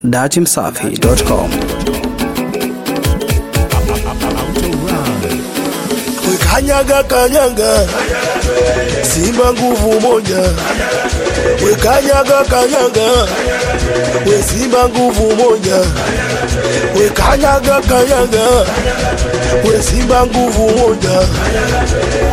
datimsafi.com Kanyaga kanyaga, Simba nguvu moja. We kanyaga kanyaga, we Simba nguvu moja. We kanyaga kanyaga, we Simba nguvu moja.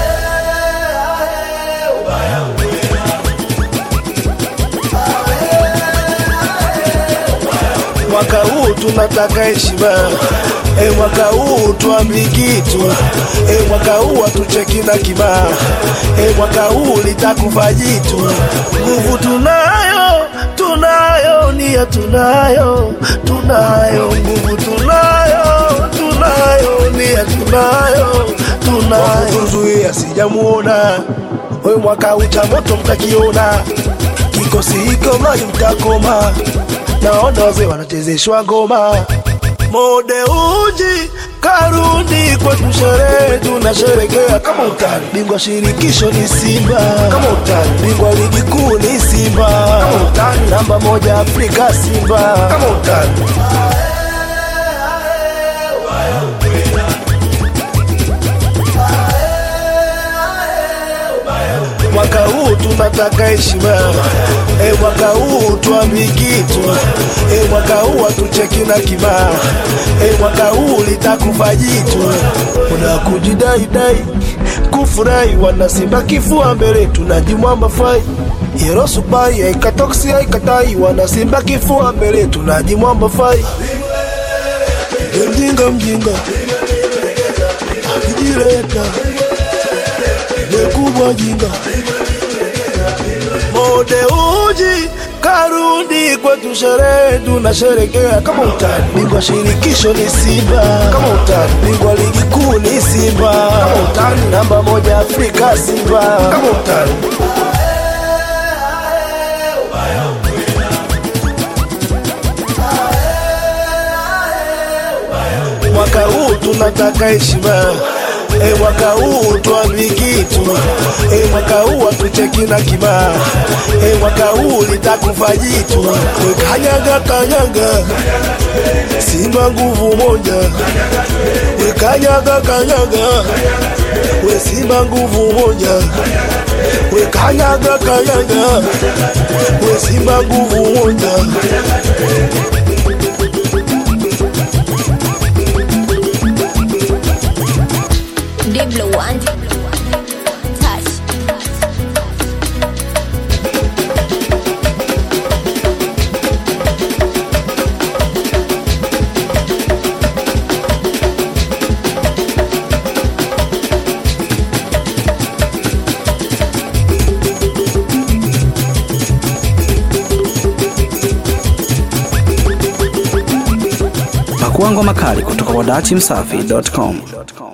Mwaka huu tunataka heshima e, mwaka huu tuambi kitu e, mwaka huu hatucheki na kibaa e, mwaka huu litakufa jitu. Nguvu tunayo, tunayo, nia tunayo, tunayo, nguvu tunayo, tunayo, nia tunayo, tunayo. Kuzuia sijamuona we, mwaka huu cha moto mtakiona, kikosi hiko mradi mtakoma naona wazee wanachezeshwa ngoma mode uji karudi kwetu sherehe tunasherekea kama utani bingwa shirikisho ni simba kama utani bingwa ligi kuu ni simba kama utani namba moja afrika simba kama utani mwaka huu tunataka heshima e, mwaka huu tuambi kitu e, mwaka huu hatucheki na kibaa e, mwaka huu litakufa jitu una kujidaidai kufurahi wana simba kifua mbele tunajimwamba fai yerosupai aikatoksi aikatai wana simba kifua mbele tunajimwamba fai E, mjinga mjinga akijileta kubwa jinga mode uji karudi kwetu sherehe tunasherekea kama utani bingwa shirikisho ni simba kama utani bingwa ligi kuu ni simba kama utani namba moja afrika simba kama utani mwaka huu tunataka heshima E, mwaka huu tuambi kitu e, mwaka huu hatucheki na kibaa e, mwaka huu litakufa jitu e, kanyaga kanyaga, Simba nguvu moja e, kanyaga kanyaga, we Simba nguvu moja we kanyaga kanyaga, we Simba nguvu moja Diblo one touch. Pakua ngoma kali kutoka kwa datimsafi.com.